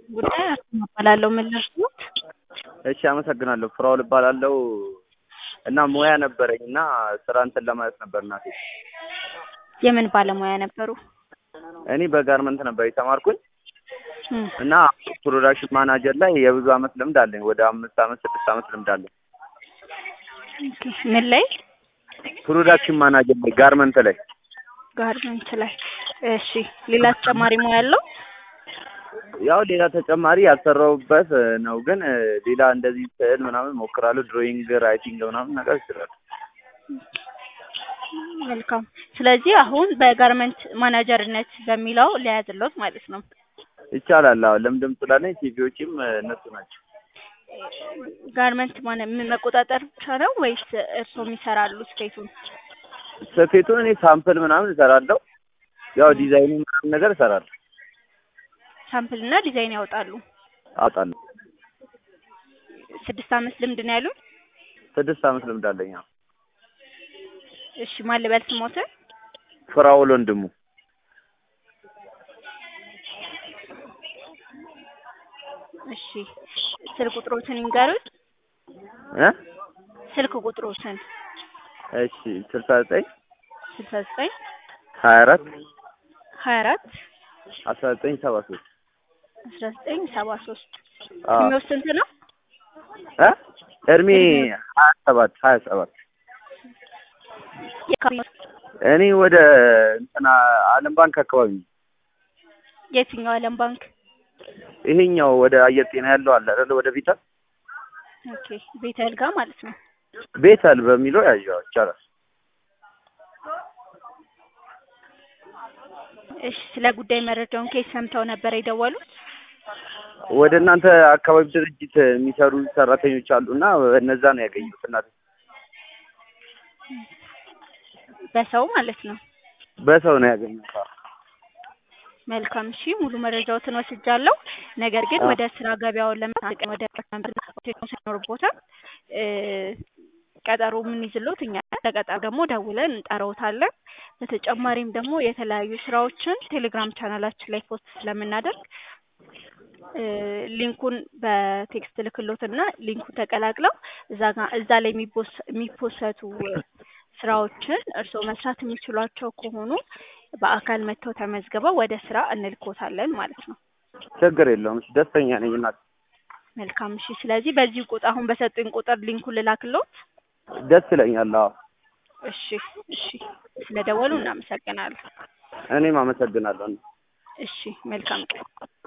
ጉዳይ አስተባባላለሁ። ምን ልርዳዎት? እሺ አመሰግናለሁ። ፍራውል እባላለሁ እና ሙያ ነበረኝ እና ስራ እንትን ለማለት ነበር እናቴ። የምን ባለሙያ ነበሩ? እኔ በጋርመንት ነበር የተማርኩኝ እም፣ እና ፕሮዳክሽን ማናጀር ላይ የብዙ አመት ልምድ አለኝ። ወደ አምስት አመት ስድስት አመት ልምድ አለኝ። ኦኬ። ምን ላይ? ፕሮዳክሽን ማናጀር ላይ ጋርመንት ላይ ጋርመንት ላይ። እሺ፣ ሌላ ተጨማሪ ሙያ ያለው? ያው ሌላ ተጨማሪ ያልሰራሁበት ነው፣ ግን ሌላ እንደዚህ ስዕል ምናምን ሞክራለሁ። ድሮይንግ፣ ራይቲንግ ምናምን ነገር ይችላል። መልካም። ስለዚህ አሁን በጋርመንት ማናጀርነት በሚለው ለያዝሎት ማለት ነው። ይቻላል። አዎ ልምድም ስላለኝ ሲቪዎችም እነሱ ናቸው። ጋርመንት ማነ ምን መቆጣጠር ብቻ ነው ወይስ እርስዎም ይሰራሉ ስፌቱን? ስፌቱን እኔ ሳምፕል ምናምን እሰራለሁ። ያው ዲዛይኑ ምናምን ነገር እሰራለሁ፣ ሳምፕል እና ዲዛይን ያወጣሉ። አውጣለሁ። ስድስት አመት ልምድ ነው ያሉን? ስድስት አመት ልምድ አለኝ። አዎ። እሺ፣ ማን ልበል ስሞትን? ፍራውል ወንድሙ እሺ፣ ስልክ ቁጥሮትን ይንገሩኝ። እ ስልክ ቁጥሮትን እሺ ስልሳ ዘጠኝ ስልሳ ዘጠኝ ሀያ አራት ሀያ አራት አስራ ዘጠኝ ሰባ ሶስት አስራ ዘጠኝ ሰባ ሶስት አዎ። እድሜው ስንት ነው? እ እድሜ ሀያ ሰባት ሀያ ሰባት የካ- እኔ ወደ እንትና አለም ባንክ አካባቢ ነው። የትኛው ዓለም ባንክ? ይሄኛው ወደ አየር ጤና ያለው አለ አይደል? ወደ ቤተል ኦኬ ቤተል ጋር ማለት ነው። ቤተል በሚለው ያየው ይቻላል። እሺ ስለ ጉዳይ መረጃውን ከየት ሰምተው ነበር የደወሉት? ወደ እናንተ አካባቢ ድርጅት የሚሰሩ ሰራተኞች አሉ እና እነዛ ነው ያገኙት። እናት በሰው ማለት ነው። በሰው ነው ያገኙት። አዎ። መልካም እሺ፣ ሙሉ መረጃዎትን ወስጃለሁ። ነገር ግን አዎ። ወደ ስራ ገበያውን ለመጠቀም ወደ ሲኖርቦታል እ ቀጠሮ ምን ይዝሎት እኛ ለቀጠሮ ደግሞ ደውለን እንጠራዎታለን። በተጨማሪም ደግሞ የተለያዩ ስራዎችን ቴሌግራም ቻናላችን ላይ ፖስት ስለምናደርግ እ ሊንኩን በቴክስት ልክሎትና ሊንኩን ተቀላቅለው እዛ ጋር እዛ ላይ የሚፖስ- የሚፖሰቱ ስራዎችን እርስዎ መስራት የሚችሏቸው ከሆኑ በአካል መጥተው ተመዝግበው ወደ ስራ እንልኮታለን ማለት ነው። ችግር የለውም። እሺ፣ ደስተኛ ነኝ እናት። መልካም እሺ። ስለዚህ በዚህ ቁጥር አሁን በሰጡኝ ቁጥር ሊንኩን ልላክሎት። ደስ ይለኛል። አዎ። እሺ እሺ። ስለደወሉ እናመሰግናለን። እኔም አመሰግናለሁ። እሺ መልካም ቀን።